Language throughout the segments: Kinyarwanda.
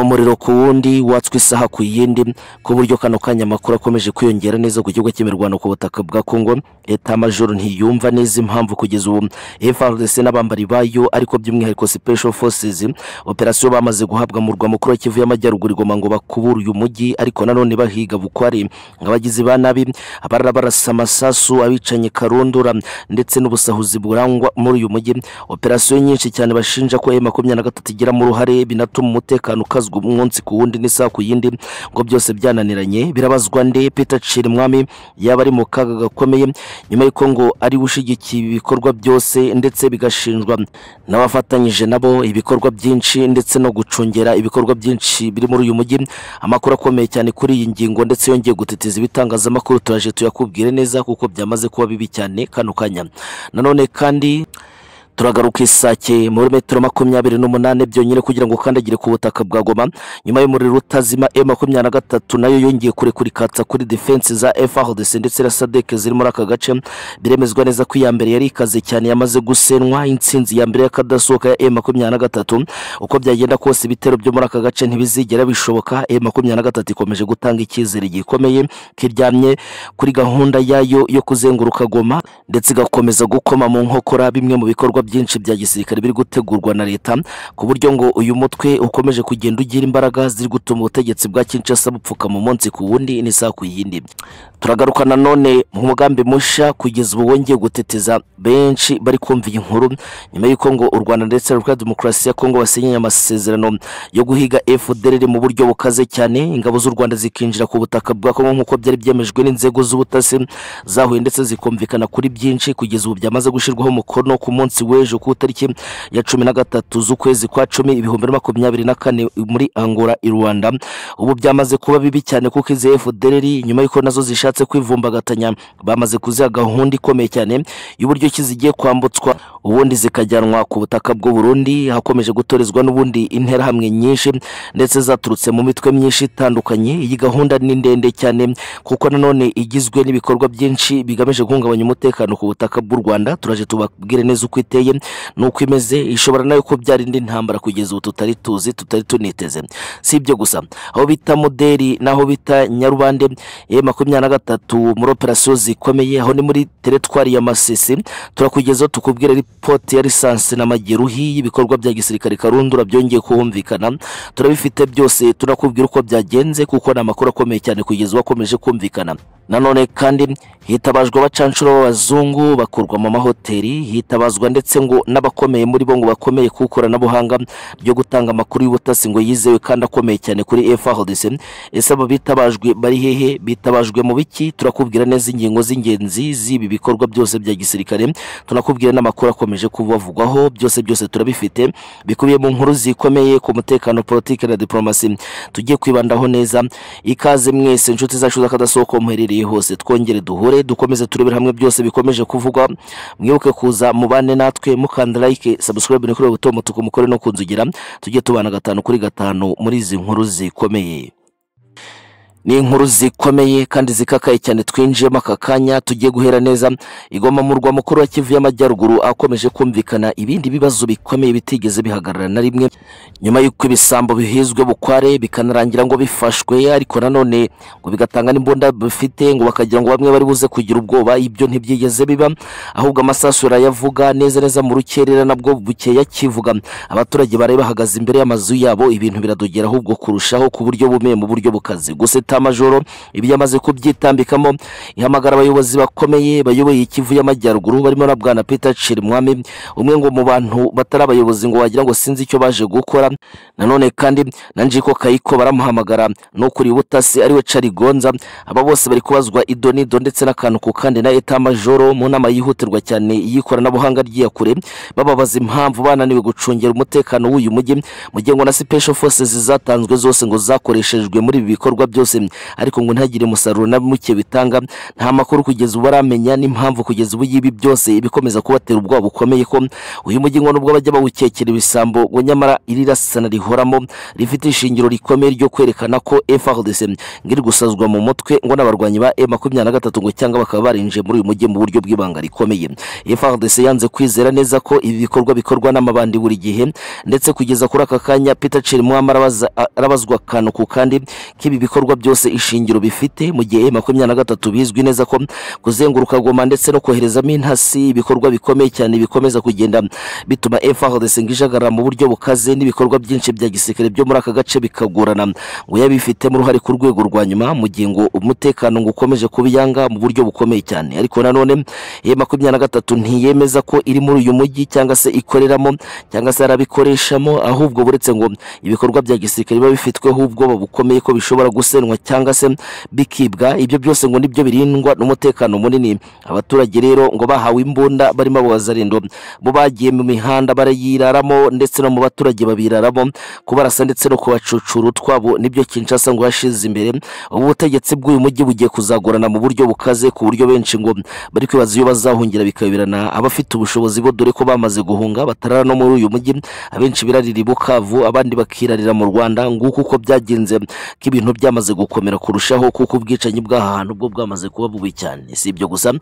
umuriro ku wundi watswe isaha ku yindi ku buryo kano kanya amakuru akomeje kwiyongera neza ku gihugu cy'imirwano ku butaka bwa kongo leta majoro ntiyumva neza impamvu kugeza ubu frdc n'abambari bayo ariko by'umwihariko special forces operasiyo bamaze guhabwa mu murwa mukuru wa kivu y'amajyaruguru igoma ngo bakubure uyu mujyi ariko nanone bahiga bukwari abagizi ba nabi abarara barasa amasasu abicanye karundura ndetse n'ubusahuzi burangwa muri uyu mujyi operasiyo nyinshi cyane bashinja ko e makumyabiri na gatatu igiramo uruhare binatuma umutekano ukazwa umunsi ku wundi n'isaha ku yindi ngo byose byananiranye birabazwa nde peter mwami yaba ari mu kaga gakomeye nyuma y'uko ngo ari we ushigikiye ibikorwa byose ndetse bigashinjwa n'abafatanyije nabo ibikorwa byinshi ndetse no gucungera ibikorwa byinshi biri muri uyu mujyi amakuru akomeye cyane kuri iyi ngingo ndetse yongeye gutitiza ibitangazamakuru turaje tuyakubwire neza kuko byamaze kuba bibi cyane kano kanya nanone kandi turagaruka isake muri metero makumyabiri n'umunani byonyine kugira ngo ukandagire ku butaka bwa goma nyuma y'umuriro utazima e makumyabiri na gatatu nayo yongeye kurekurikatsa kuri defense za frdc ndetse na sadek ziri muri aka gace biremezwa neza ko iya mbere yari ikaze cyane yamaze gusenwa intsinzi ya mbere y'akadasohoka ya e makumyabiri na gatatu uko byagenda kose ibitero byo muri aka gace ntibizigera bishoboka e makumyabiri na gatatu ikomeje gutanga icyizere gikomeye kiryamye kuri gahunda yayo yo kuzenguruka goma ndetse igakomeza gukoma mu nkokora bimwe mu bikorwa byinshi bya gisirikare biri gutegurwa na leta ku buryo ngo uyu mutwe ukomeje kugenda ugira imbaraga ziri gutuma ubutegetsi bwa kinshasa bupfuka mu munsi ku wundi n'isaha ku yindi turagaruka nanone mu mugambi mushya kugeza ubu wongeye guteteza benshi bari kumva iyi nkuru nyuma y'uko ngo u rwanda ndetse na repubulika demokarasi ya kongo basinyanye amasezerano yo guhiga fdr mu buryo bukaze cyane ingabo z'u rwanda zikinjira ku butaka bwa kongo nk'uko byari byemejwe n'inzego z'ubutasi zahuye ndetse zikumvikana kuri byinshi kugeza ubu byamaze gushyirwaho umukono ku munsi we w'ejo ku itariki ya cumi na gatatu z'ukwezi kwa cumi ibihumbi na makumyabiri na kane muri angola i rwanda ubu byamaze kuba bibi cyane kuko izi fdr nyuma y'uko nazo zishatse kwivumbagatanya bamaze kuziha gahunda ikomeye cyane y'uburyo ki zigiye kwambutswa ubundi zikajyanwa ku butaka bw'uburundi hakomeje gutorezwa n'ubundi interahamwe nyinshi ndetse zaturutse mu mitwe myinshi itandukanye iyi gahunda ni ndende cyane kuko nanone igizwe n'ibikorwa byinshi bigamije guhungabanya umutekano ku butaka bw'u rwanda turaje tubabwire neza uko iteye iteye nuko imeze ishobora nayo kubyara indi ntambara kugeza ubu tutari tuzi tutari tuniteze si ibyo gusa aho bita muderi n'aho bita nyarubande ye makumyabiri na gatatu muri operasiyo zikomeye aho ni muri teretwari ya masisi turakugezaho tukubwira ripoti ya lisansi n'amageruhi y'ibikorwa bya gisirikare karundura byongeye kumvikana turabifite byose tunakubwira uko byagenze kuko ni amakuru akomeye cyane kugeza wakomeje kumvikana nanone kandi hitabajwe abacanshuro b'abazungu bakurwa mu mahoteli hitabazwa ndetse ndetse ngo n'abakomeye muri bo ngo bakomeye ku ikoranabuhanga ryo gutanga amakuru y'ubutasi ngo yizewe kandi akomeye cyane kuri frdc ese aba bitabajwe bari hehe bitabajwe mu biki turakubwira neza ingingo z'ingenzi z'ibi bikorwa byose bya gisirikare tunakubwira n'amakuru akomeje kubavugwaho byose byose turabifite bikubiye mu nkuru zikomeye ku mutekano politiki na diplomasi tugiye kwibandaho neza ikaze mwese inshuti zacu z'akadasohoka muherereye hose twongere duhure dukomeze turebere hamwe byose bikomeje kuvugwa mwibuke kuza mubane na natwe mukanda like subscribe ni kuri ubu buto mutuku mukore no kunzugira tujye tubana gatanu kuri gatanu muri izi nkuru zikomeye ni inkuru zikomeye kandi zikakaye cyane twinjiyemo aka kanya tugiye guhera neza igoma mu murwa mukuru wa kivu y'amajyaruguru akomeje kumvikana ibindi bibazo bikomeye bitigeze bihagarara na rimwe nyuma y'uko ibisambo bihizwe bukware bikanarangira ngo bifashwe ariko nanone ngo bigatanga n'imbunda bifite ngo bakagira ngo bamwe bari buze kugira ubwoba ibyo ntibyigeze biba ahubwo amasasu yavuga neza neza mu rukerera nabwo bukeya kivuga abaturage baraye bahagaze imbere y'amazu yabo ibintu biradogera ahubwo kurushaho ku buryo bumeye mu buryo bukaze gusa majoro ibyo yamaze kubyitambikamo ihamagara abayobozi bakomeye bayoboye ikivu y'amajyaruguru barimo na bwana peter mwami umwe ngo mu bantu batari abayobozi ngo wagira ngo sinzi icyo baje gukora nanone kandi na njiko kayiko baramuhamagara n'ukuriye ubutasi ariwe carigonza aba bose bari kubazwa ido n'ido ndetse n'akantu ku kandi na majoro mu nama yihutirwa cyane y'ikoranabuhanga ry'iyakure bababaza impamvu bananiwe gucungira umutekano w'uyu mujyi mu gihe ngo na sipesho fosesi zatanzwe zose ngo zakoreshejwe muri ibi bikorwa byose ariko ngo ntagire umusaruro na muke bitanga nta makuru kugeza ubu baramenya n'impamvu kugeza ubu y'ibi byose ibikomeza kubatera ubwoba bukomeye ko uyu mujyi ngo nubwo bajya bawukekera ibisambo ngo nyamara iri rasana rihoramo rifite ishingiro rikomeye ryo kwerekana ko FARDC ngiri gusazwa mu mutwe ngo n'abarwanyi ba M23 ngo cyangwa bakaba barinjiye muri uyu mujyi mu buryo bw'ibanga rikomeye FARDC yanze kwizera neza ko ibi bikorwa bikorwa n'amabandi buri gihe ndetse kugeza kuri aka kanya Peter Chirimwami arabaza- arabazwa akantu ku kandi k'ibi bikorwa byose ishingiro bifite mu gihe M23 bizwi neza ko kuzenguruka goma ndetse no koherezamo intasi ibikorwa bikomeye cyane bikomeza kugenda bituma FARDC ngo ijagarara mu buryo bukaze n'ibikorwa byinshi bya gisirikare byo muri aka gace bikagorana ngo yabifitemo uruhare ku rwego rwa nyuma mu gihe ngo umutekano ngo ukomeje kubiyanga mu buryo bukomeye cyane ariko nanone ye makumyabiri na gatatu ntiyemeza ko iri muri uyu mujyi cyangwa se ikoreramo cyangwa se arabikoreshamo ahubwo buretse ngo ibikorwa bya gisirikare biba bifitweho ubwoba bukomeye ko bishobora gusenwa cyangwa se bikibwa ibyo byose ngo nibyo birindwa n'umutekano munini abaturage rero ngo bahawe imbunda barimo abo bazarindo bo bagiye mu mihanda barayiraramo ndetse no mu baturage babiraramo kubarasa ndetse no kubacucura utwabo nibyo Kinshasa ngo yashize imbere ubu butegetsi bw'uyu mujyi bugiye kuzagorana mu buryo bukaze ku buryo benshi ngo bari kwibaza iyo bazahungira bikayoberana abafite ubushobozi bo dore ko bamaze guhunga batarara no muri uyu mujyi abenshi birarira i Bukavu abandi bakirarira mu Rwanda nguko uko byagenze ko ibintu byamaze gukomera kurushaho kuko ubwicanyi bw'aha hantu bwo bwamaze kuba bubi cyane si ibyo gusa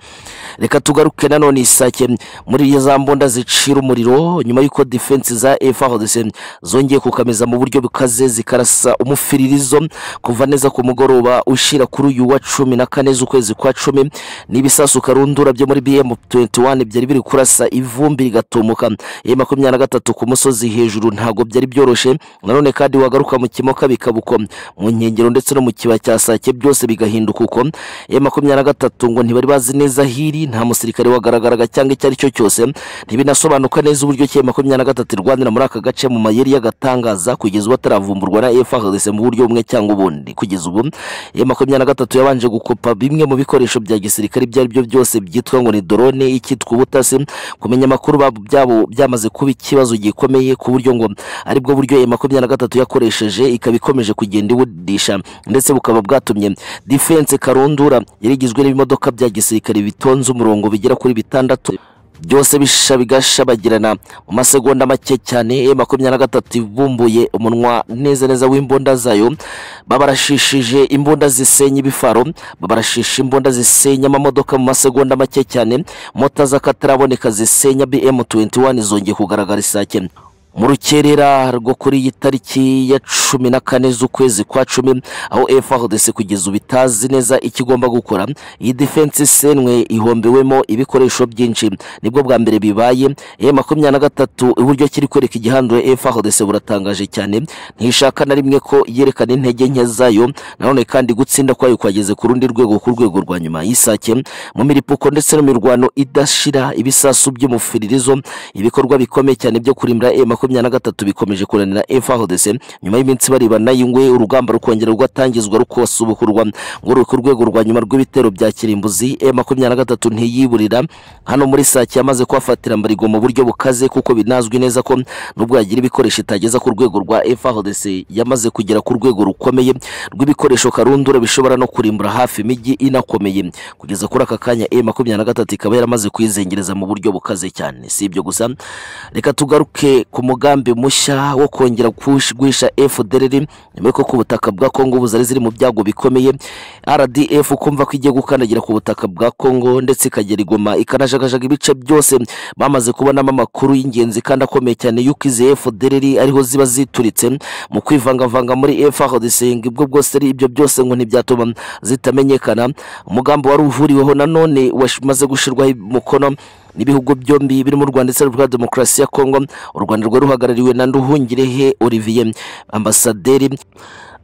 reka tugaruke nanone isake muri za mbunda zicira umuriro nyuma y'uko defense za FARDC zongeye kukameza mu buryo bukaze zikarasa umufiririzo kuva neza ku mugoroba ushira kuri uyu wa cumi na kane z'ukwezi kwa cumi n'ibisasu karundura byo muri BM21 byari biri kurasa ivumbi rigatumuka ya makumyabiri na gatatu ku musozi hejuru ntago byari byoroshye nanone kandi wagaruka mu kimoka bikabuko mu nkengero ndetse no mu kiba cya sake byose bigahinduka uko ya makumyabiri na gatatu ngo ntibari bazi neza hiri nta musirikare wagaragaraga cyangwa icyo ari cyo cyose ntibinasobanuka neza uburyo cya makumyabiri na gatatu irwanira muri aka gace mu mayeri y'agatangaza kugeza ubu ataravumburwa na FARDC mu buryo bumwe cyangwa ubundi kugeza ubu ya makumyabiri na gatatu yabanje gukopa bimwe mu bikoresho bya gisirikare ibyo ari byo byose byitwa ngo ni drone icyitwa ubutasi kumenya amakuru bab- byabo byamaze kuba ikibazo gikomeye ku buryo ngo aribwo buryo ya makumyabiri na gatatu yakoresheje ikaba ikomeje kugenda iwudisha ndetse bukaba bwatumye defense karundura yari igizwe n'ibimodoka bya gisirikare bitonze umurongo bigera kuri bitandatu byose bisha bigashabagirana mu masegonda make cyane e makumyabiri na gatatu ibumbuye umunwa neza neza w'imbunda zayo babarashishije imbunda zisenya ibifaro babarashisha imbunda zisenya amamodoka mu masegonda make cyane mota z'akataraboneka zisenya bm21 zongeye kugaragara isake mu rukerera rwo kuri iyi tariki ya cumi na kane z'ukwezi kwa cumi aho FARDC kugeza ubu itazi neza icyo igomba gukora iyi defense isenwe ihombewemo ibikoresho byinshi nibwo bwa mbere bibaye eh makumyabiri na gatatu uburyo kiri kwereka igihandure FARDC buratangaje cyane ntishaka na rimwe ko yerekana intege nke zayo nanone kandi gutsinda kwayo kwageze ku rundi rwego ku rwego rwa nyuma y'isake mu miripuko ndetse no mu mirwano idashira ibisasu by'umufiririzo ibikorwa bikomeye cyane byo kurimbura e makumyabiri na gatatu bikomeje kunanira FARDC nyuma y'iminsi baribana yingwe urugamba rukongera rwatangizwa rukasubukurwa ngo ruri ku rwego rwa nyuma rw'ibitero bya kirimbuzi e makumyabiri na gatatu ntiyiburira hano muri sake yamaze kuhafatira mbarigo mu buryo bukaze kuko binazwi neza ko nubwo yagira ibikoresho itageza ku rwego rwa FARDC yamaze kugera ku rwego rukomeye rw'ibikoresho karundura bishobora no kurimbura hafi imijyi inakomeye kugeza kuri aka kanya e makumyabiri na gatatu ikaba yaramaze kuyizengereza mu buryo bukaze cyane si ibyo gusa reka tugaruke ku mugambi mushya wo kongera kush- guhisha FDLR nyuma y'uko ku butaka bwa Kongo ubu zari ziri mu byago bikomeye RDF kumva ko igiye gukandagira ku butaka bwa Kongo ndetse ikagera igoma ikanajagajaga ibice byose bamaze kubonamo amakuru y'ingenzi kandi akomeye cyane y'uko izi FDLR ariho ziba zituritse mu kwivangavanga muri FARDC ngo ibwo bwose ari ibyo byose ngo ntibyatuma zitamenyekana umugambi wari uhuriweho nanone wamaze gushyirwaho umukono n'ibihugu byombi birimo u Rwanda ndetse na Repubulika ya Demokarasi ya Kongo u Rwanda rwari ruhagarariwe na Nduhungirehe Olivier ambasaderi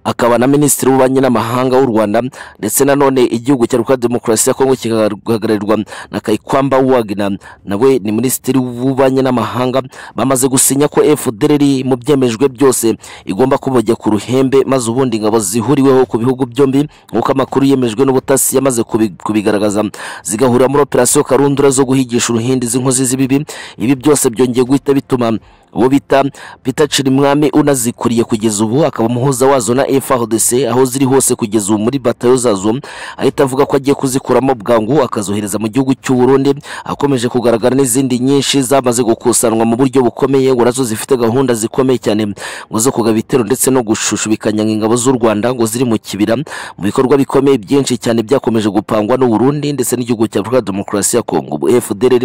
akaba na minisitiri w'ububanyi n'amahanga w'u Rwanda ndetse nanone igihugu cya Repubulika ya Demokarasi ya Kongo kigahagararirwa na Kayikwamba Wagner nawe ni minisitiri w'ububanyi n'amahanga bamaze gusinya ko FDLR mu byemejwe byose igomba kubajya ku ruhembe maze ubundi ingabo zihuriweho ku bihugu byombi nk'uko amakuru yemejwe n'ubutasi yamaze kubi- kubigaragaza zigahurira muri operasiyo karundura zo guhigisha uruhindi izi nkozi z'ibibi ibi byose byongeye guhita bituma uwo bita Peter Cirimwami unazikuriye kugeza ubu akaba umuhuza wazo na FARDC aho ziri hose kugeza ubu muri batayo zazo ahita avuga ko agiye kuzikuramo bwangu akazohereza mu gihugu cy'u Burundi akomeje kugaragara n'izindi nyinshi zamaze gukusanwa mu buryo bukomeye ngo nazo zifite gahunda zikomeye cyane ngo zo kugaba ibitero ndetse no gushushubikanya ingabo z'u Rwanda ngo ziri mu kibira mu bikorwa bikomeye byinshi cyane byakomeje gupangwa n'u Burundi ndetse n'igihugu cya Afurika Demokarasi ya Kongo ubu FDLR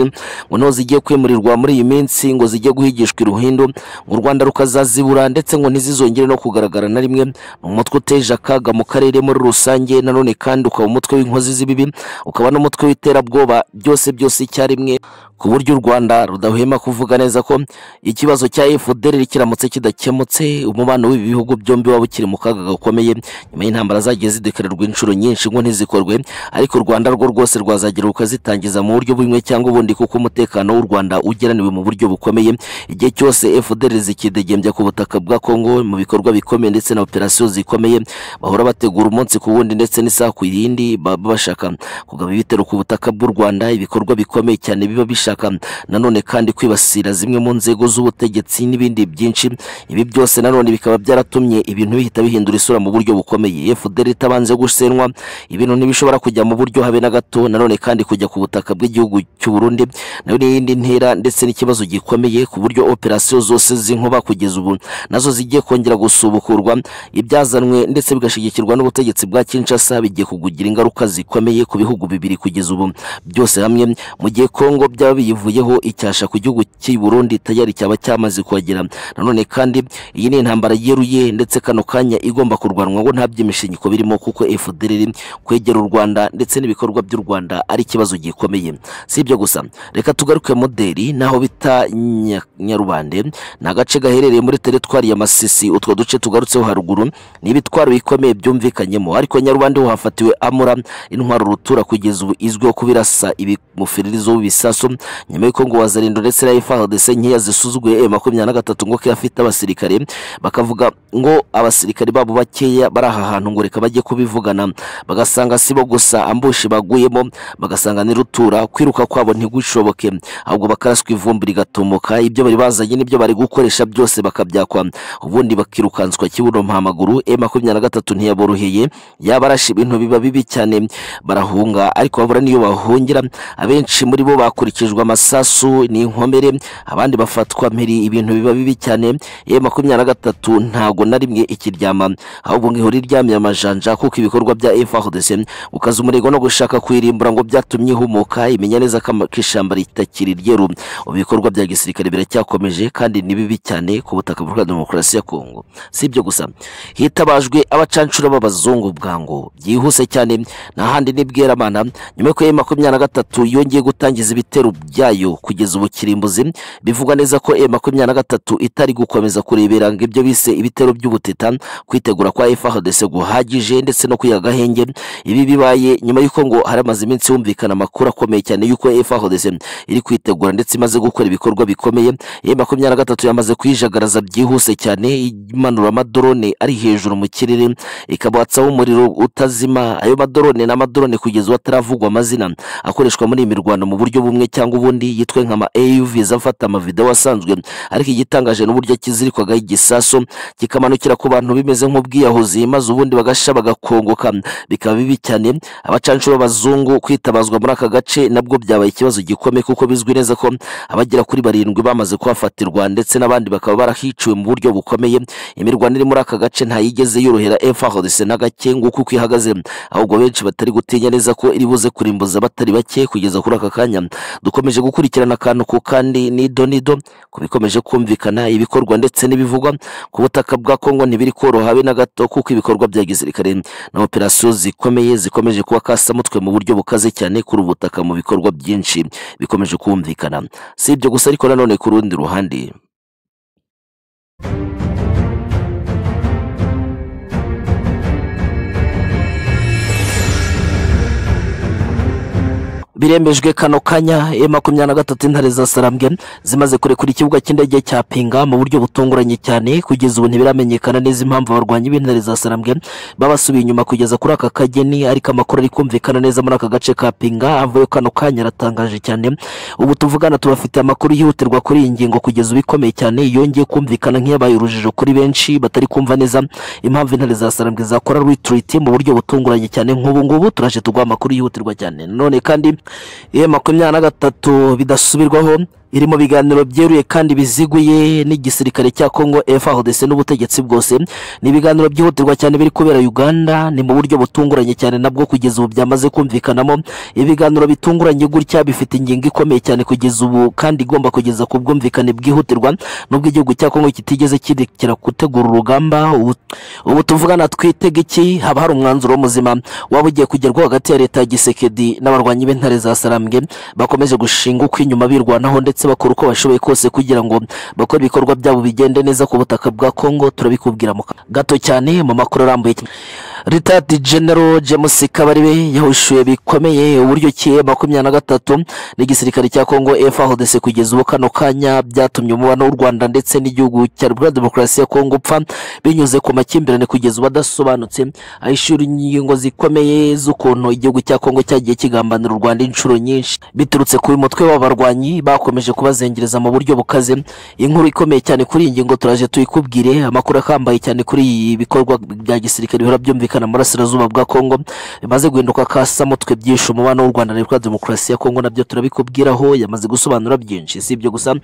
ngo niho zigiye kwimurirwa muri iyi minsi ngo zijye guhigishwa iruhindo ngo u Rwanda rukazazibura ndetse ngo ntizizongere no kugaragara na rimwe ni umutwe uteje akaga mu karere muri rusange nanone kandi ukaba umutwe w'inkozi z'ibibi ukaba n'umutwe w'iterabwoba byose byose icyarimwe ku buryo u Rwanda rudahwema kuvuga neza ko ikibazo cya FDLR kiramutse kidakemutse umubano w'ibi bihugu byombi waba ukiri mu kaga gakomeye nyuma y'intambara zagiye zidekarerwa inshuro nyinshi ngo ntizikorwe ariko u Rwanda rwo rwose rwazagira rukazitangiza mu buryo bumwe cyangwa ubundi kuko umutekano w'u Rwanda ugeraniwe mu buryo bukomeye igihe cyose FDLR zikidegembya ku butaka bwa Kongo mu bikorwa bikomeye ndetse na operasiyo zikomeye bahora bategura umunsi ku wundi ndetse n'isaha ku yindi baba bashaka kugaba ibitero ku butaka bw'u Rwanda ibikorwa bikomeye cyane biba bishaka nanone kandi kwibasira zimwe mu nzego z'ubutegetsi n'ibindi byinshi ibi byose nanone bikaba byaratumye ibintu bihita bihindura isura mu buryo bukomeye FDL itabanje gusenwa ibintu ntibishobora kujya mu buryo habe na gato nanone kandi kujya ku butaka bw'igihugu cy'u Burundi nayo n'iyindi ntera ndetse n'ikibazo gikomeye ku buryo operasiyo zose z'inkuba kugeza ubu nazo zigiye kongera gusubukurwa ibyazanwe ndetse bigashigikirwa n'ubutegetsi bwa Kinshasa bigiye kugira ingaruka zikomeye ku bihugu bibiri kugeza ubu byose hamwe mu gihe Kongo byaba biyivuyeho icyasha ku gihugu cy'i Burundi tayari cyaba cyamaze kuhagera nanone kandi iyi ni intambara yeruye ndetse kano kanya igomba kurwanwa ngo nta by'imishinyiko birimo kuko FDLR kwegera u Rwanda ndetse n'ibikorwa by'u Rwanda ari ikibazo gikomeye si ibyo gusa reka tugaruke modeli naho bita Nya- Nyarubande ni agace gaherereye muri teritwari ya Masisi utwo duce tugarutseho haruguru ni ibitwaro bikomeye byumvikanyemo ariko Nyarubande ho hafatiwe Amura intwaro rutura kugeza ubu izwiho kubirasa ibimufiririzo w'ibisasu nyuma y'uko ngo wazarindo ndetse na FARDC nkeya zisuzuguye makumyabiri na gatatu ngo ko afite abasirikare bakavuga ngo abasirikare babo bakeya bari aha hantu ngo reka bajye kubivugana bagasanga sibo gusa ambushi baguyemo bagasanga ni rutura kwiruka kwabo ntigushoboke ahubwo bakaraswa ivumbi rigatumuka ibyo bari bazanye n'ibyo bari gukoresha byose bakabyakwa ubundi bakirukanswa kibuno mpamaguru e makumyabiri na gatatu ntiyaboroheye yaba arashe ibintu biba bibi cyane barahunga ariko babura n'iyo bahungira abenshi muri bo bakurikijwe amasasu n'inkomere abandi bafatwa mpiri ibintu biba bibi cyane yewe makumyabiri na gatatu ntago na rimwe ikiryama ahubwo ngo ihora iryamye amajanja kuko ibikorwa bya FARDC ukaza umurego no gushaka kuyirimbura ngo byatumye ihumuka imenya neza ko ama- ko ishyamba ritakiri ryeru ubu ibikorwa bya gisirikare biracyakomeje kandi ni bibi cyane ku butaka bwa demokarasi ya Kongo si ibyo gusa hitabajwe abacancura b'abazungu bwangu byihuse cyane nta handi ni Bweramana nyuma y'uko makumyabiri na gatatu yongeye gutangiza ibitero byayo kugeza ubu kirimbuzi bivuga neza ko makumyabiri na gatatu itari gukomeza kurebera ngo ibyo bise ibitero by'ubutita kwitegura kwa FARDC guhagije ndetse no kwiha agahenge ibi bibaye nyuma y'uko ngo hari amaze iminsi humvikana amakuru akomeye cyane y'uko FARDC iri kwitegura ndetse imaze gukora ibikorwa bikomeye makumyabiri na gatatu yamaze kuyijagaraza byihuse cyane imanura amadorone ari hejuru mu kirere ikabatsaho umuriro utazima ayo madorone ni amadorone kugeza ubu ataravugwa amazina akoreshwa muri iyi mirwano mu buryo bumwe cyangwa ubundi yitwa nk'ama AUVs afata amavideo asanzwe ariko igitangaje ni uburyo kizirikwagaho igisasu kikamanukira ku bantu bimeze nk'ubwiyahuzi maze ubundi bagasha bagakongoka bikaba bibi cyane abacancuro b'abazungu kwitabazwa muri aka gace nabwo byabaye ikibazo gikomeye kuko bizwi neza ko abagera kuri barindwi bamaze kuhafatirwa ndetse n'abandi bakaba barahiciwe mu buryo bukomeye imirwano iri muri aka gace ntayigeze yorohera FARDC na gake nguko uko ihagaze ahubwo benshi batari gutinya neza ko iri buze kurimbuza batari bake kugeza kuri aka kanya dukomeje gukurikirana akantu ku kandi nido nido ku bikomeje kumvikana ibikorwa ndetse n'ibivugwa ku butaka bwa Kongo ntibiri koroha habe na gato kuko ibikorwa bya gisirikare na operasiyo zikomeye zikomeje kuba kasamutwe mu buryo bukaze cyane kuri ubu butaka mu bikorwa byinshi bikomeje kumvikana si ibyo gusa ariko nanone ku rundi ruhande biremejwe kano kanya e makumyabiri na gatatu intare za sarambwe zimaze kurekura ikibuga cy'indege cya pinga mu buryo butunguranye cyane kugeza ubu ntibiramenyekana neza impamvu abarwanyi b'intare za sarambwe babasubiye inyuma kugeza kuri aka kageni ariko amakuru ari kumvikana neza muri aka gace ka pinga avuye kano kanya aratangaje cyane ubu tuvugana tubafitiye amakuru yihutirwa kuri iyi ngingo kugeza ubu ikomeye cyane yongeye kumvikana nk'iyabaye urujijo kuri benshi batari kumva neza impamvu intare za sarambwe zakora ritiriti mu buryo butunguranye cyane nk'ubu ngubu turaje tuguha amakuru yihutirwa cyane none kandi e makumyabiri na gatatu bidasubirwaho iri mu biganiro byeruye kandi biziguye n'igisirikare cya kongo frdc n'ubutegetsi bwose ni ibiganiro byihutirwa cyane biri kubera uganda ni mu buryo butunguranye cyane nabwo kugeza ubu byamaze kumvikanamo ibiganiro bitunguranye gutya bifite ingingo ikomeye cyane kugeza ubu kandi igomba kugeza ku bwumvikane bwihutirwa nubwo igihugu cya kongo kitigeze kirekera gutegura urugamba ubu- ubu tuvugana twitega iki haba hari umwanzuro muzima waba ugiye kugerwaho hagati ya leta ya gisekedi n'abarwanyi b'intare za sarambwe bakomeje gushinga uko inyuma birwanaho ndetse bakora uko bashoboye kose kugira ngo bakore ibikorwa byabo bigende neza ku butaka bwa kongo turabikubwira mu ka- gato cyane mu makuru arambuye cyane. ritati genero james kabarebe yahushuye bikomeye uburyo ki makumyabiri na gatatu n'igisirikare cya kongo frdc kugeza ubu kano kanya byatumye umubano w'u rwanda ndetse n'igihugu cya repubulika demokarasi ya kongo upfa binyuze ku makimbirane kugeza ubu adasobanutse ahishura ingingo zikomeye z'ukuntu igihugu cya kongo cyagiye kigambanira u rwanda inshuro nyinshi biturutse ku mutwe w'abarwanyi bakomeje kubazengereza mu buryo bukaze inkuru ikomeye cyane kuri iyi ngingo turaje tuyikubwire amakuru akambaye cyane kuri ibi bikorwa bya gisirikare bihora byumvikana mu burasirazuba bwa kongo bimaze guhinduka kasa mutwe byinshi umubano w'u rwanda na repubulika ya demokarasi ya kongo nabyo turabikubwiraho yamaze gusobanura byinshi si ibyo gusa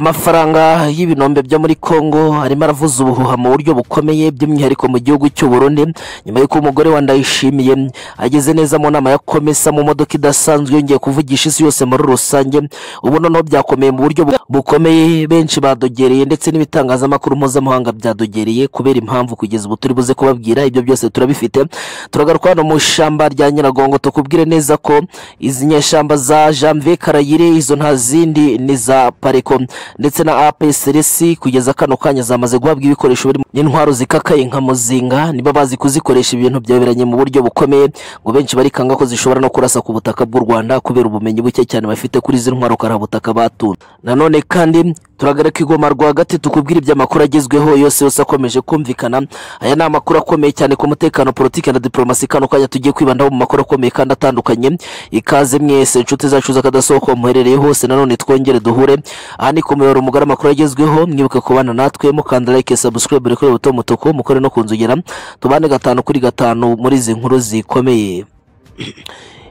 amafaranga y'ibinombe byo muri Kongo arimo aravuza ubuhuha mu buryo bukomeye by'umwihariko mu gihugu cy'u Burundi nyuma y'uko umugore wa Ndayishimiye ageze neza mu nama ya komesa mu modoka idasanzwe yongeye kuvugisha isi yose muri rusange ubu noneho byakomeye mu buryo bu- bukomeye benshi badogereye ndetse n'ibitangazamakuru mpuzamahanga byadogereye kubera impamvu kugeza ubu turi buze kubabwira ibyo byose turabifite turagaruka hano mu ishyamba rya Nyiragongo tukubwire neza ko izi nyeshyamba za Janvier Karayire izo nta zindi ni za Pareko ndetse na APSRS kugeza kano kanya zamaze guhabwa ibikoresho birimo n'intwaro zikakaye nka muzinga niba bazi kuzikoresha ibintu byaberanye mu buryo bukomeye ngo benshi barikanga ko zishobora no kurasa ku butaka bw'u Rwanda kubera ubumenyi buke cyane bafite kuri izi ntwaro karabutaka batunda nanone kandi turagarika igoma rwagati tukubwira iby'amakuru agezweho yose yose akomeje kumvikana aya ni amakuru akomeye cyane ku mutekano politiki na diplomasi kano kanya tugiye kwibandaho mu makuru akomeye kandi atandukanye ikaze mwese inshuti zacu z'akadasohoka muherereye hose nanone twongere duhure aha ni ku muyoboro mugari amakuru agezweho mwibuke kubana natwe mukanda like subscribe kuri buto mutuku mukore no kunzogera tubane gatanu kuri gatanu muri izi nkuru zikomeye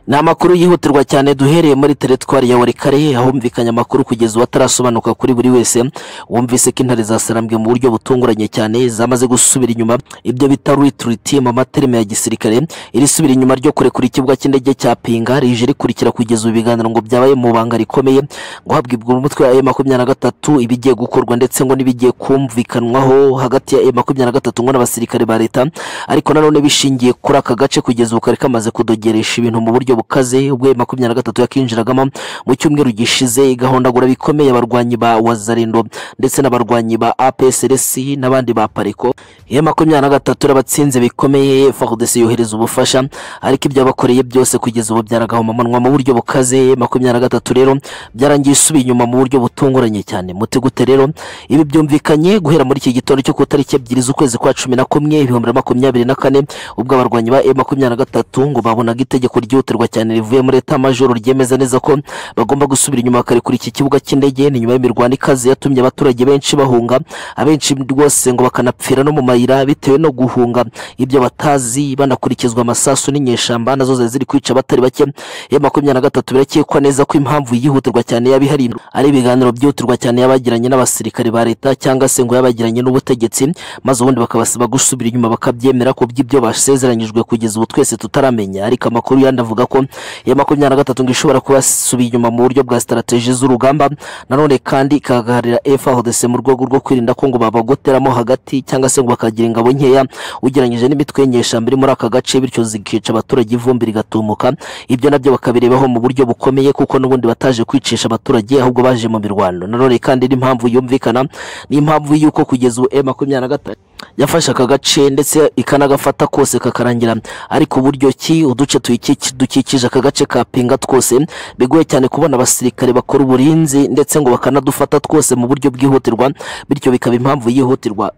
ni amakuru yihutirwa cyane duhereye muri teritwari ya warikare ahumvikanye amakuru kugeza ubu atarasobanuka kuri buri wese wumvise ko intare za sarambwe mu buryo butunguranye cyane zamaze gusubira inyuma ibyo bita ritiriti mu materime ya gisirikare irisubira inyuma ryo kurekura ikibuga cy'indege cya pinga rije rikurikira kugeza ubu ibiganiro ngo byabaye mu banga rikomeye ngo habwibwa umutwe wa e makumyabiri na gatatu ibigiye gukorwa ndetse ngo n'ibigiye kumvikanwaho hagati ya e makumyabiri na gatatu ngo n'abasirikare ba leta ariko nanone bishingiye kuri aka gace kugeza ubu kari kamaze kudogeresha ibintu mu buryo bukaze ubwo M makumyabiri na gatatu yakinjiragamo mu cyumweru gishize igahondagura bikomeye abarwanyi ba wazarindo ndetse n'abarwanyi ba APSRS n'abandi ba Pareko ya makumyabiri na gatatu irabatsinze bikomeye FARDC yohereza ubufasha ariko ibyo yabakoreye byose kugeza ubu byaragahomamanwa mu buryo bukaze makumyabiri na gatatu rero byarangiye isubiye inyuma mu buryo butunguranye cyane muti gute rero ibi byumvikanye guhera muri iki gitondo cyo ku itariki ebyiri z'ukwezi kwa cumi na kumwe ibihumbi na makumyabiri na kane ubwo abarwanyi ba makumyabiri na gatatu ngo babonaga itegeko ryihutirwa cyane rivuye muri leta majoro ryemeza neza ko bagomba gusubira inyuma bakarekura iki kibuga cy'indege ni nyuma y'imirwano ikaze yatumye abaturage benshi bahunga abenshi rwose ngo bakanapfira no mu mayira bitewe no guhunga ibyo batazi banakurikizwa amasasu n'inyeshamba nazo zari ziri kwica abatari bake ya makumyabiri na gatatu birakekwa neza ko impamvu yihutirwa cyane yaba ihari ari ibiganiro byihutirwa cyane yabagiranye n'abasirikare ba leta cyangwa se ngo yabagiranye n'ubutegetsi maze ubundi bakabasaba gusubira inyuma bakabyemera ku by'ibyo basezeranyijwe kugeza ubu twese tutaramenya ariko amakuru yandi avuga ko ya makumyabiri na gatatu ngo ishobora kuba yasubiye inyuma mu buryo bwa sitarategi z'urugamba nanone kandi ikagaharira FARDC mu rwego rwo kwirinda ko ngo babagoteramo hagati cyangwa se ngo bakagira ingabo nkeya ugereranyije n'imitwe y'inyeshyamba iri muri aka gace bityo zikica abaturage ivumbi rigatumuka ibyo nabyo bakabirebaho mu buryo bukomeye kuko n'ubundi bataje kwicisha abaturage ahubwo baje mu mirwano nanone kandi n'impamvu yumvikana n'impamvu y'uko kugeza ubu M makumyabiri na gatatu yafashe aka gace ndetse ikanagafata kose kakarangira ariko uburyo ki uduce tuyiki- dukikije aka gace ka pinga twose bigoye cyane kubona abasirikare bakora uburinzi ndetse ngo bakanadufata twose mu buryo bwihutirwa bityo bikaba impamvu yihutirwa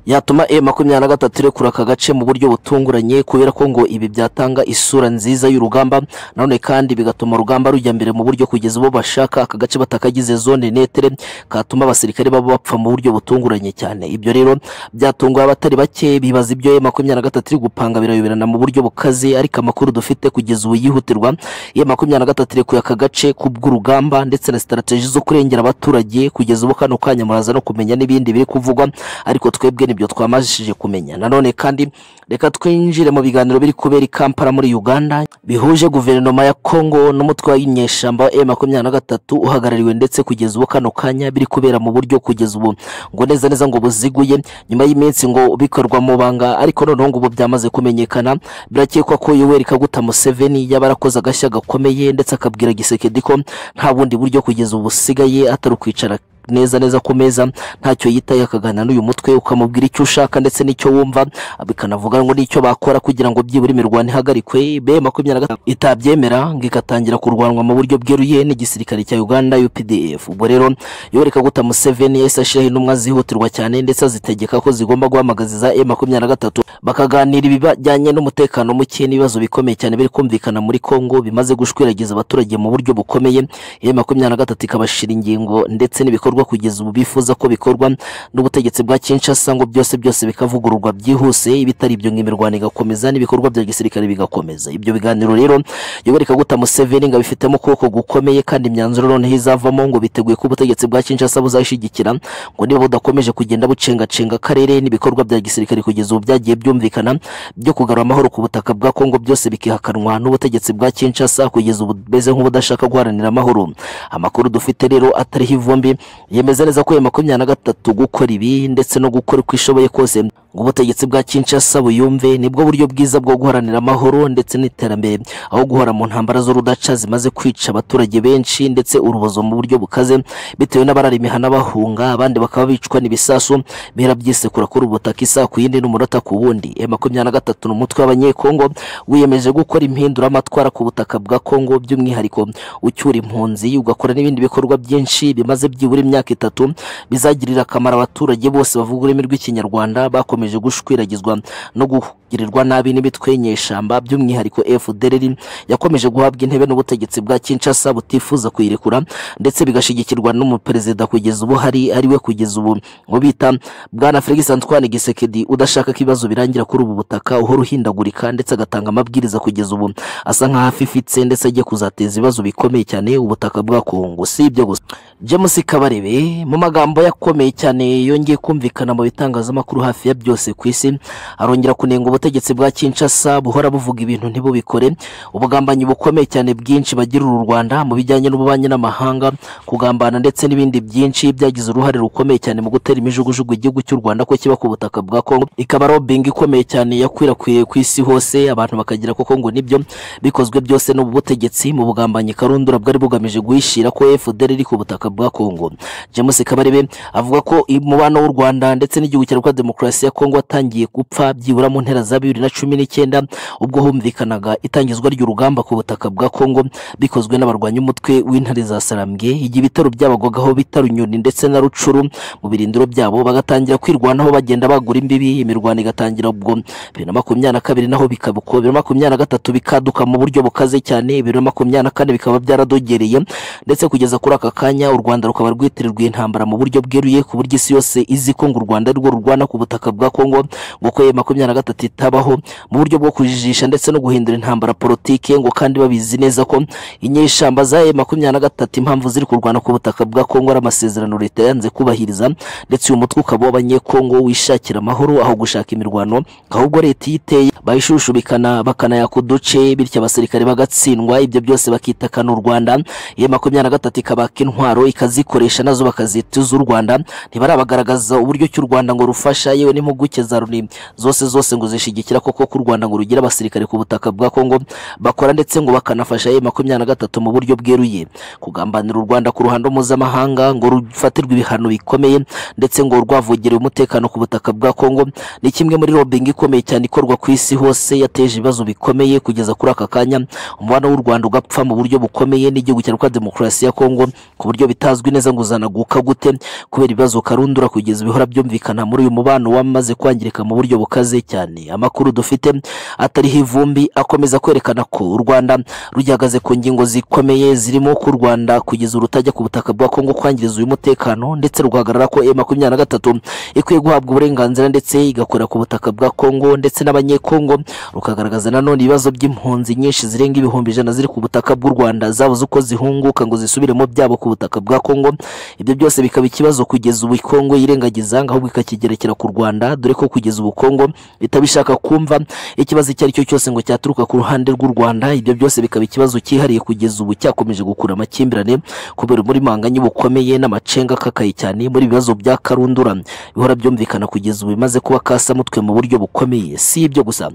yatuma e makumyabiri na gatatu irekura aka gace mu buryo butunguranye kubera ko ngo ibi byatanga isura nziza y'urugamba nanone kandi bigatuma urugamba rujya mbere mu buryo kugeza ubu bashaka aka gace batakagize zone netere katuma abasirikare baba bapfa mu buryo butunguranye cyane ibyo rero byatunguye abatari bake bibaza ibyo e makumyabiri na gatatu iri gupanga birayoberana mu buryo bukaze ariko amakuru dufite kugeza ubu yihutirwa e makumyabiri na gatatu irekuye aka gace ku bw'urugamba ndetse na sitarateji zo kurengera abaturage kugeza ubu kano kanya muraza no kumenya n'ibindi biri kuvugwa ariko twebwe nibyo twamajije kumenya nanone kandi reka twinjire mu biganiro biri kubera i kampala muri uganda bihuje guverinoma ya kongo n'umutwe w'inyeshyamba e makumyabiri na gatatu uhagarariwe ndetse kugeza ubu kano kanya biri kubera mu buryo kugeza ubu ngo neza neza ngo buziguye nyuma y'iminsi ngo bikorwa mu banga ariko noneho ngo ubu byamaze kumenyekana birakekwa ko yoweri kaguta museveni yaba yarakoze agashya gakomeye ndetse akabwira gisekedi ko nta bundi buryo kugeza ubu busigaye atari ukwicara neza neza ku meza ntacyo yitaye akaganira n'uyu mutwe ukamubwira icyo ushaka ndetse n'icyo wumva bikanavuga ngo n'icyo bakora kugira ngo byibura imirwano ihagarikwe be makumyabiri na gatanu itabyemera ngo igatangira kurwanwa mu buryo bweruye n'igisirikare cya uganda updf ubwo rero yoreka guta museveni yahise ashyiraho intumwa zihutirwa cyane ndetse azitegeka ko zigomba guhamagaziza e makumyabiri na gatatu bakaganira ibijyanye n'umutekano muke n'ibibazo bikomeye cyane biri kumvikana muri kongo bimaze gushwiragiza abaturage mu buryo bukomeye ya makumyabiri na gatatu ikabashira ingingo ndetse n'ibikorwa kugeza ubu bifuza ko bikorwa n'ubutegetsi bwa Kinshasa ngo byose byose bikavugururwa byihuse ibitari ibyo ngo imirwano igakomeza n'ibikorwa bya gisirikare bigakomeza ibyo biganiro rero yoweri kaguta museveni ngo abifitemo ukuboko gukomeye kandi imyanzuro noneho izavamo ngo biteguye ko ubutegetsi bwa Kinshasa buzayishyigikira ngo niba budakomeje kugenda bucengacenga akarere n'ibikorwa bya gisirikare kugeza ubu byagiye byumvikana byo kugarura amahoro ku butaka bwa kongo byose bikihakanwa n'ubutegetsi bwa Kinshasa kugeza ubu beze nk'ubudashaka guharanira amahoro amakuru dufite rero atariho ivumbi yemeza neza ko ya makumyabiri na gatatu gukora ibi ndetse no gukora uko ishoboye kose ngo ubutegetsi bwa Kinshasa buyumve nibwo buryo bwiza bwo guharanira amahoro ndetse n'iterambere aho guhora mu ntambara z'urudaca zimaze kwica abaturage benshi ndetse urubozo mu buryo bukaze bitewe n'abarara imihana bahunga abandi bakaba bicwa n'ibisasu bihera byisekura kuri ubutaka isaha ku yindi n'umunota ku wundi e makumyabiri na gatatu ni umutwe w'abanyekongo wiyemeje gukora impinduramatwara ku butaka bwa kongo by'umwihariko ucyura impunzi ugakora n'ibindi bikorwa byinshi bimaze byibura imyaka itatu bizagirira akamaro abaturage bose bavuga ururimi rw'ikinyarwanda bakomeje gushwiragizwa no kugirirwa nabi n'imitwe y'inyeshyamba by'umwihariko fdr yakomeje guhabwa intebe n'ubutegetsi bwa kinshasa butifuza kuyirekura ndetse bigashyigikirwa n'umuperezida kugeza ubu hari ari we kugeza ubu ngo bita bwana felix antoine gisekedi udashaka ko ibibazo birangira kuri ubu butaka uhora uhindagurika ndetse agatanga amabwiriza kugeza ubu asa nk'aho afifitse ndetse agiye kuzateza ibibazo bikomeye cyane ubutaka bwa kongo si ibyo gusa james kabarebe mu magambo yakomeye cyane yongeye kumvikana mu bitangazamakuru hafi ya byose ku isi arongera kunenga ubutegetsi bwa kinshasa buhora buvuga ibintu ntibubikore ubugambanyi bukomeye cyane bwinshi bagirira u rwanda mu bijyanye n'ububanyi n'amahanga kugambana ndetse n'ibindi byinshi byagize uruhare rukomeye cyane mu gutera imijugujugu igihugu cy'u rwanda ko kiba ku butaka bwa kongo ikaba robingi ikomeye cyane yakwirakwiye ku isi hose abantu bakagira koko ngo nibyo bikozwe byose n'ubu butegetsi mu bugambanyi karundura bwari bugamije guhishira ko fdr iri ku butaka bwa kongo james kabarebe avuga ko umubano w'u rwanda ndetse n'igihugu cya repubulika demokarasi ya kongo watangiye gupfa byibura mu mpera za bibiri na cumi n'icyenda ubwo humvikanaga itangizwa ry'urugamba ku butaka bwa kongo bikozwe n'abarwanya umutwe w'intare za sarambwe igihe ibitaro byabagwagaho bita runyoni ndetse na rucuru mu birindiro byabo bagatangira kwirwanaho bagenda bagura imbibi imirwano igatangira ubwo bibiri na makumyabiri na kabiri naho bikaba uko bibiri na makumyabiri na gatatu bikaduka mu buryo bukaze cyane bibiri na makumyabiri na kane bikaba byaradogereye ndetse kugeza kuri aka kanya u rwanda rukaba rwitirirwa intambara mu buryo bweruye ku buryo isi yose izi ko ngo u rwanda ari rwo rurwana ku butaka bwa kongo ngo ko ya makumyabiri na gatatu itabaho mu buryo bwo kujijisha ndetse no guhindura intambara politike ngo kandi babizi neza ko inyeshyamba za e makumyabiri na gatatu impamvu ziri kurwana ku butaka bwa kongo ari amasezerano leta yanze kubahiriza ndetse uyu mutwe ukaba w'abanyekongo wishakira amahoro aho gushaka imirwano ahubwo leta iyo iteye bayishushubikana bakanayaka uduce bityo abasirikare bagatsindwa ibyo byose bakitakana u rwanda iyo makumyabiri na gatatu ikabaka intwaro ikazikoresha nazo bakazita iz'u rwanda ntibarabagaragaza uburyo cy'u rwanda ngo rufasha yewe n'impuguro impuguke za Loni zose zose ngo zishigikira koko ko u Rwanda ngo rugira abasirikare ku butaka bwa Kongo bakora ndetse ngo bakanafasha ye makumyabiri na gatatu mu buryo bweruye kugambanira u Rwanda ku ruhando mpuzamahanga ngo rufatirwe ibihano bikomeye ndetse ngo rwavugire umutekano ku butaka bwa Kongo ni kimwe muri lobbying ikomeye cyane ikorwa ku isi hose yateje ibibazo bikomeye kugeza kuri aka kanya umubano w'u Rwanda ugapfa mu buryo bukomeye n'igihugu cya Rwanda Demokarasi ya Kongo ku buryo bitazwi neza ngo uzanaguka gute kubera ibibazo karundura kugeza ibihora byumvikana muri uyu mubano wamaze kwangirika mu buryo bukaze cyane amakuru dufite atariho ivumbi akomeza kwerekana ko u Rwanda rugihagaze ku ngingo zikomeye zirimo ko u Rwanda kugeza urutajya ku butaka bwa Kongo kwangiriza uyu mutekano ndetse rugahagarara ko M23 ikwiye guhabwa uburenganzira ndetse igakora ku butaka bwa Kongo ndetse n'abanyekongo rukagaragaza nanone ibibazo by'impunzi nyinshi zirenga ibihumbi ijana ziri ku butaka bw'u Rwanda zabuze uko zihunguka ngo zisubire mu byabo ku butaka bwa Kongo ibyo byose bikaba ikibazo kugeza ubu Kongo yirengagiza ahubwo ikakigerekera ku Rwanda dore ko kugeza ubu Kongo itabishaka kumva ikibazo icyo ari cyo cyose ngo cyaturuka ku ruhande rw'u Rwanda ibyo byose bikaba ikibazo cyihariye kugeza ubu cyakomeje gukurura amakimbirane kubera muri manganye bukomeye n'amacenga akakaye cyane muri ibibazo bya karundura bihora byumvikana kugeza ubu bimaze kuba kasamutwe mu buryo bukomeye si ibyo gusa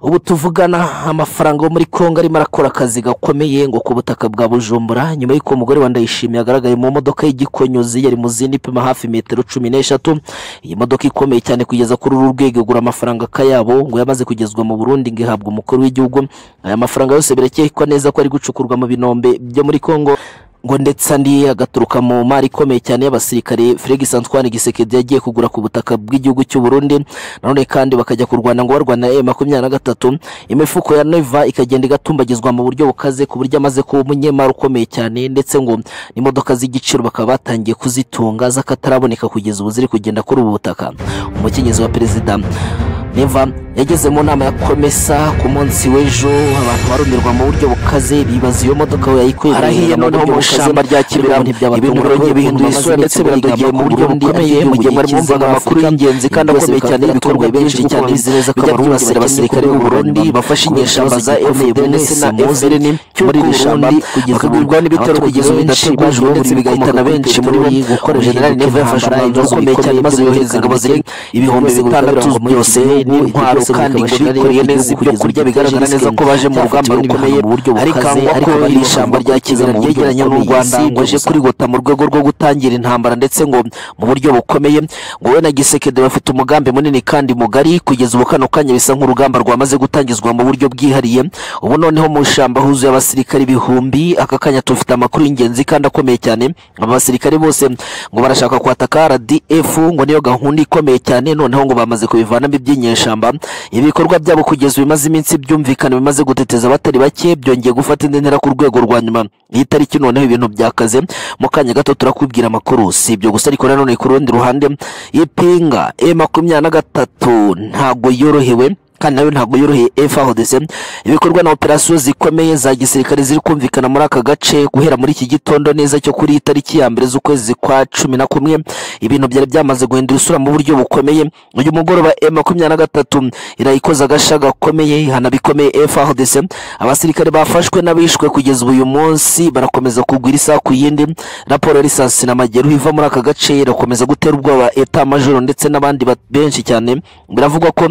ubu tuvugana amafaranga yo muri kongo arimo arakora akazi gakomeye ngo ku butaka bwa bujumbura nyuma y'uko umugore wa ndayishimiye agaragaye mu modoka y'igikonyozi yari mu zindi ipima hafi metero cumi n'eshatu iyi modoka ikomeye cyane kugeza kuri uru rwego igura amafaranga akayabo ngo yamaze kugezwa mu burundi ngo ihabwe umukuru w'igihugu aya mafaranga yose birakekwa neza ko ari gucukurwa mu binombe byo muri kongo ngo ndetse andi agaturuka mu mari ikomeye cyane y'abasirikare Felix Antoine Gisekedi yagiye kugura ku butaka bw'igihugu cy'u Burundi nanone kandi bakajya kurwana ngo barwana na makumyabiri na gatatu imifuko ya Neva ikagenda igatumbagizwa mu buryo bukaze ku buryo amaze kuba umunyemari ukomeye cyane ndetse ngo n'imodoka z'igiciro bakaba batangiye kuzitunga z'akataraboneka kugeza ubu ziri kugenda kuri ubu butaka umukenyezi wa perezida Neva yageze mu nama ya komesa ku munsi w'ejo abantu barumirwa mu buryo bukaze bibaza iyo modoka we yayikuye harahiye noneho mu ishamba rya kibiramu ibintu birongeye bihindura isura ndetse biradogeye mu buryo bukomeye mu gihe mwari mwumvaga amakuru y'ingenzi kandi akomeye cyane ibikorwa benshi cyane bijya byibasira abasirikare b'u Burundi bafashe inyeshyamba za FDNS na FLN muri iri shyamba bakagwirwa n'ibitero kugeza ubu bidategujwe ndetse bigahitana benshi muri bo General Neva yafashe umwanzuro ukomeye cyane maze yohereza ingabo zirenga ibihumbi bitandatu byose n'intwaro kandi ngo bikoreye neza ibyo kurya bigaragara neza ko baje mu rugamba rukomeye ariko ariko iri ishyamba rya kizera ryegeranye n'u Rwanda ngo aje kurigota mu rwego rwo gutangira intambara ndetse ngo mu buryo bukomeye ngo we na Gisekedi bafite umugambi munini kandi mugari kugeza ubu kano kanya bisa nk'urugamba rwamaze gutangizwa mu buryo bwihariye ubu noneho mu ishyamba huzuye abasirikare ibihumbi aka kanya tufite amakuru y'ingenzi kandi akomeye cyane aba basirikare bose ngo barashaka kwataka RDF ngo niyo gahunda ikomeye cyane noneho ngo bamaze kubivanamo iby'inyeshyamba ibikorwa byabo kugeza bimaze iminsi byumvikana bimaze guteteza abatari bake byongeye gufata indi ntera ku rwego rwa nyuma iyi tariki noneho ibintu byakaze mu kanya gato turakubwira amakuru si ibyo gusa ariko nanone ku rundi ruhande ipinga e makumyabiri na gatatu ntabwo yorohewe kandi nayo ntabwo yoroheye FARDC ibikorwa na operasiyo zikomeye za gisirikare ziri kumvikana muri aka gace guhera muri iki gitondo neza cyo kuri itariki ya mbere z'ukwezi kwa cumi na kumwe ibintu byari byamaze guhindura isura mu buryo bukomeye uyu mugoroba M makumyabiri na gatatu irayikoza agasha gakomeye ihana bikomeye FARDC abasirikare bafashwe n'abishwe kugeza uyu munsi barakomeza kugwira isaha ku yindi raporo ya lisansi na mageru iva muri aka gace irakomeza gutera ubwoba eta majoro ndetse n'abandi benshi cyane biravugwa ko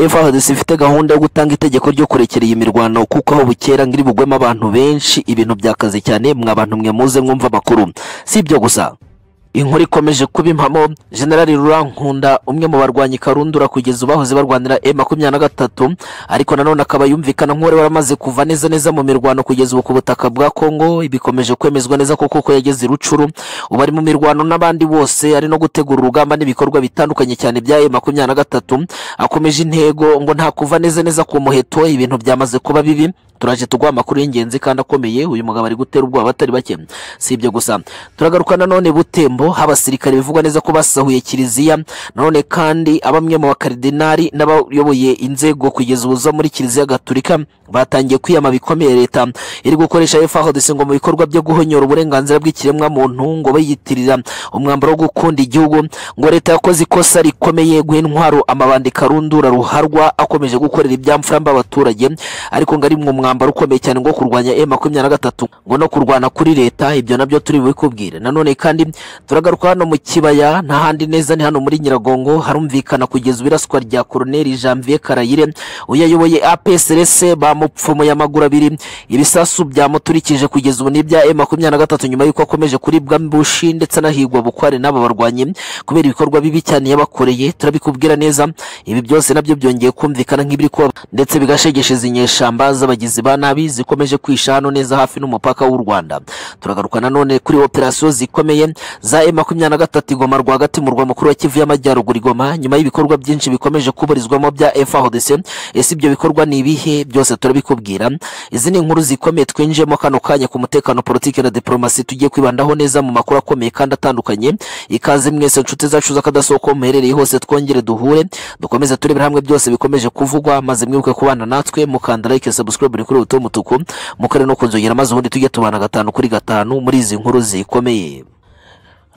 FARDC ifite gahunda yo gutanga itegeko ryo kurekera iyi mirwano kuko aho bukera ngo iri bugwemo abantu benshi ibintu byakaze cyane mwa bantu mwe muze mwumva amakuru si ibyo gusa inkuru ikomeje kuba impamo generali rurankunda umwe mu barwanyi karundura kugeza bahoze barwanira e makumyabiri na gatatu ariko nanone akaba yumvikana nk'uwari waramaze kuva neza neza mu mirwano kugeza ubu ku butaka bwa kongo bikomeje kwemezwa neza ko koko yageze i rucuru ubu ari mu mirwano n'abandi bose ari no gutegura urugamba n'ibikorwa bitandukanye cyane bya e makumyabiri na gatatu akomeje intego ngo nta kuva neza neza ku muheto ibintu byamaze kuba bibi turaje tuguha amakuru y'ingenzi kandi akomeye uyu mugabo ari gutera ubwoba batari bake si ibyo gusa turagaruka nanone butembo habasirikare bivugwa neza ko basahuye kiliziya nanone kandi abamwe mu bakaridinari n'abayoboye inzego kugeza ubu zo muri kiliziya gaturika batangiye kwiyama bikomeye leta iri gukoresha FARDC ngo mu bikorwa byo guhonyora uburenganzira bw'ikiremwa muntu ngo bayitirira umwambaro wo gukunda igihugu ngo leta yakoze ikosa rikomeye guha intwaro amabandi karundura ruharwa akomeje gukorera ibyamfura abaturage ariko ngo ari mu umwambaro ukomeye cyane ngo kurwanya e makumyabiri na gatatu ngo no kurwana kuri leta ibyo nabyo turi bubikubwire nanone kandi turagaruka hano mu kibaya nta handi neza ni hano muri nyiragongo harumvikana kugeza ibiraswa rya koroneri janvier karayire uyayoboye apsrs bamupfumuye amaguru abiri ibisasu byamuturikije kugeza ubu n'ibya e makumyabiri na gatatu nyuma y'uko akomeje kuribwa mbushi ndetse anahigwa bukware n'aba barwanyi kubera ibikorwa bibi cyane yabakoreye turabikubwira neza ibi byose nabyo byongeye kumvikana nk'ibiri kuba ndetse bigashegesheza inyeshamba z'abagizi ba nabi zikomeje kwisha hano neza hafi n'umupaka w'u rwanda turagaruka nanone kuri operasiyo zikomeye za e makumyabiri na gatatu igoma rwagati mu murwa mukuru wa kivu y'amajyaruguru igoma nyuma y'ibikorwa byinshi bikomeje kuburizwamo bya frdc ese ibyo bikorwa ni ibihe byose turabikubwira izi ni inkuru zikomeye twinjiyemo kano kanya ku mutekano politiki na diporomasi tugiye kwibandaho neza mu makuru akomeye kandi atandukanye ikaze mwese inshuti zacu z'akadasohoka muherereye hose twongere duhure dukomeze turebere hamwe byose bikomeje kuvugwa maze mwibuke kubana natwe mukanda like subscribe kuri buto mutuku mukare no kunzogera maze ubundi tujye tubana gatanu kuri gatanu muri izi nkuru zikomeye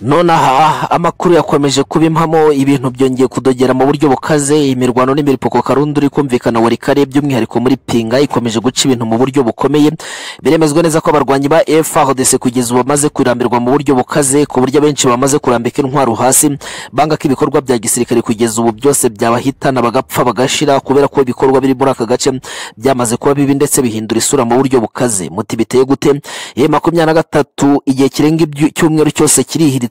nonaha amakuru yakomeje kuba impamo ibintu byongeye kudogera mu buryo bukaze imirwano n'imiripuko karundi uri kumvikana wari kare by'umwihariko muri pinga ikomeje guca ibintu mu buryo bukomeye biremezwa neza ko abarwanyi ba frdc kugeza ubu bamaze kurambirwa mu buryo bukaze ku buryo abenshi bamaze kurambika intwaro hasi banga ko ibikorwa bya gisirikare kugeza ubu byose byabahitana bagapfa bagashira kubera ko ibikorwa biri muri aka gace byamaze kuba bibi ndetse bihindura isura mu buryo bukaze muti biteye gute e makumyabiri na gatatu igihe kirenga icyumweru cyose kirihirira yahindutse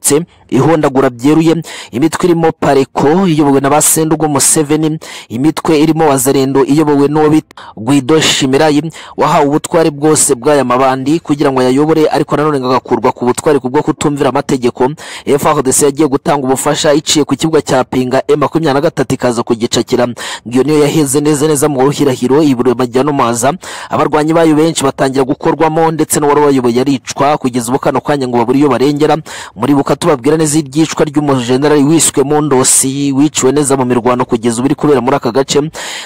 ihondagura byeruye imitwe irimo pareko iyobowe na ba sendugo museveni imitwe irimo wazarendo iyobowe n'uwo bita guido shimirayi wahawe ubutware bwose bw'aya mabandi kugira ngo ayayobore ariko nanone agakurwa ku butware kubwo kutumvira amategeko frdc yagiye gutanga ubufasha iciye ku kibuga cya pinga e makumyabiri na gatatu ikaza kugicakira iyo niyo yaheze neza neza mu ruhirahiro ibiro majya no maza abarwanyi bayo benshi batangira gukorwamo ndetse n'uwari wayoboye aricwa kugeza ubu kano kanya ngo babure iyo barengera muri buka tubabwira neza ibyicwa ry'umujenerali wiswe mu ndosi wiciwe neza mu mirwano kugeza ubu iri kubera muri aka gace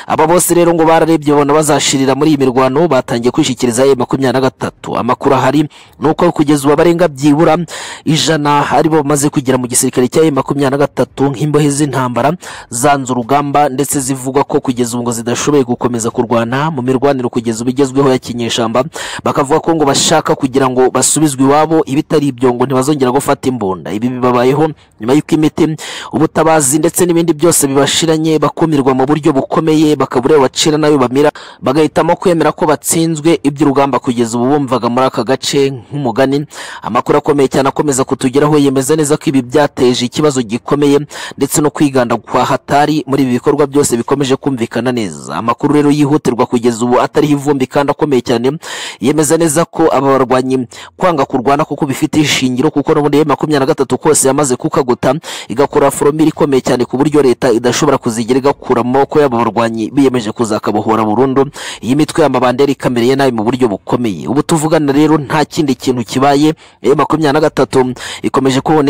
aba bose rero ngo bararebye babona bazashirira muri iyi mirwano batangiye kwishyikiriza e makumyabiri na gatatu amakuru ahari ni uko kugeza ubu abarenga byibura ijana aribo bamaze kugera mu gisirikare cya e makumyabiri na gatatu nk'imbohe z'intambara zanze urugamba ndetse zivugwa ko kugeza ubu ngo zidashoboye gukomeza kurwana mu mirwanire kugeza ubu igezweho ya kinyeshyamba bakavuga ko ngo bashaka kugira ngo basubizwe iwabo ibitari ibyo ngo ntibazongera gufata imbu imbunda ibi bibabayeho nyuma y'uko imiti ubutabazi ndetse n'ibindi byose bibashiranye bakumirwa mu buryo bukomeye bakabureba bacira nayo bamira bagahitamo kwemera ko batsinzwe iby'urugamba kugeza ubu bumvaga muri aka gace nk'umugani amakuru akomeye cyane akomeza kutugeraho yemeza neza ko ibi byateje ikibazo gikomeye ndetse no kwiganda kwa hatari muri ibi bikorwa byose bikomeje kumvikana neza amakuru rero yihutirwa kugeza ubu atariho ivumbi kandi akomeye cyane yemeza neza ko aba barwanyi kwanga kurwana kuko bifite ishingiro kuko n'ubundi makumyabiri makumyabiri na gatatu kose yamaze kukaguta igakora foromire ikomeye cyane ku buryo leta idashobora kuzigira igakura amaboko y'aba barwanyi biyemeje kuzakabohora burundu iyi mitwe y'amabandera ikamereye nabi mu buryo bukomeye ubu tuvugana rero nta kindi kintu kibaye makumyabiri na gatatu ikomeje kuboneka